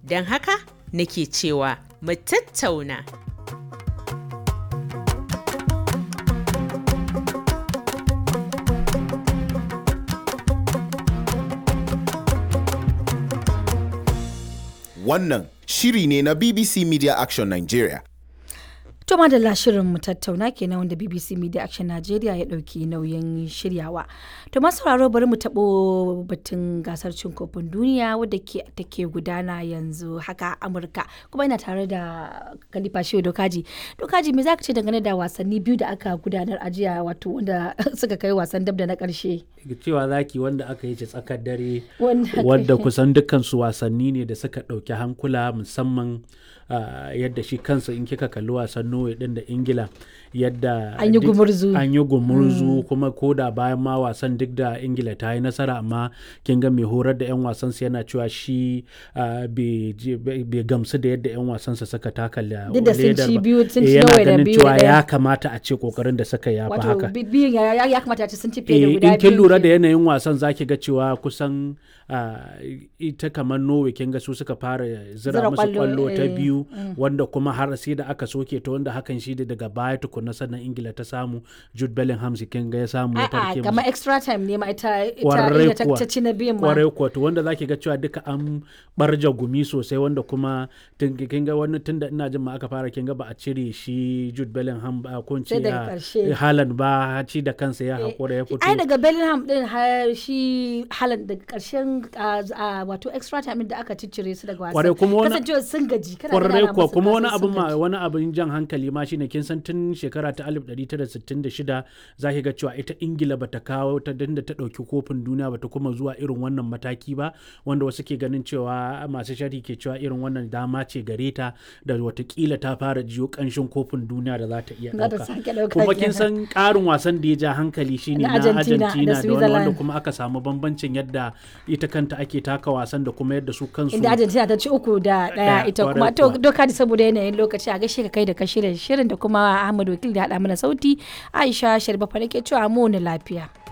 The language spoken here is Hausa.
Don haka nake cewa mu tattauna. Wannan shiri ne na BBC Media Action Nigeria. To madalla shirin mu tattauna kenan wanda BBC Media Action Nigeria ya ɗauki nauyin shiryawa. To masu sauraro bari mu taɓo batun gasar cin kofin duniya wadda ke take gudana yanzu haka a Amurka. Kuma ina tare da Khalifa Shehu Dokaji. Dokaji me zaka ce dangane da wasanni biyu da aka gudanar a jiya wato wanda suka kai wasan dab da na ƙarshe. cewa zaki wanda aka yi ci tsakar dare Wanda- wadda kusan dukkan su wasanni ne da suka ɗauki hankula musamman ah, yadda shi kansa in kika kalli wasan Norway din da Ingila yadda An yi duk- gumurzu. an yi gumurzu kuma ko da bayan ma wasan duk da Ingila ta yi nasara amma kin ga mai horar da 'yan wasansa yana cewa shi ah, bai je- bai bai gamsu da yadda 'yan wasansa suka taka la- Duk da sun ledar ci ba. biyu, sun Eh, ci yana Norway da ganin biyu da cewa ɗaya. ya kamata a ce kokarin da suka yafi Wato haka bi- biyun ya, ya, ya kamata a ce sun ci fiye da Eh, guda in kin biyu lura da ke- yanayin wasan zaki ga cewa kusan ah, ita kamar Norway kin ga su suka fara zira Zira musu kwallo, kwallo ta eh, biyu wanda kuma har sai da aka soke ta wanda hakan shi da daga baya tukunna sannan Ingila ta samu Jude Bellingham shi kin ga ya samu ya A'a, farke musu. kamar extra time ne ma ita ita Kwarai ita ta, kuwa. ta ci na biyun ma. kwarai kuwa to wanda zaki ga cewa duka an barja gumi sosai wanda kuma tun kin ga wani tunda ina jin ma aka fara kin ga ba a cire shi Jude Bellingham ba ko in ce Sai daga ah, ƙarshe. Haaland ba ci da kansa ya hakura ya fito ai daga Bellingham din har shi Haaland daga karshen ah, ah, wato extra time da aka ciccire su daga wasan Kwarai, kuma wani- kasancewa sun gaji kana kwarai gana kuwa musu kuma wani kasan abin sun ma gaji. wani abin jan hankali ma shine kin san tun shekara ta 1966 zaki ga cewa ita Ingila bata kawo ta dinda ta dauki kofin duniya bata kuma zuwa irin wannan mataki ba wanda wasu ke ganin cewa masu sharhi ke cewa irin wannan dama ce gare ta da watakila ta fara jiyo kanshin kofin duniya da za ta iya Za ta dauka sake ɗauka kuma kenan. kin san karin wasan da ya ja hankali shine Na na Argentina da Argentina da wani wanda Switzerland. kuma aka samu bambancin yadda ita kanta ake taka wasan da kuma yadda su kansu inda Argentina ta ci uku da daya Ɗaya, ita kuma kwarai to kuwa. doka da saboda yanayin lokaci a gaishe ka kai da ka shirya shirin da kuma Ahmad Wakil da haɗa mana sauti Aisha Sharbafa nake cewa mu ne lafiya.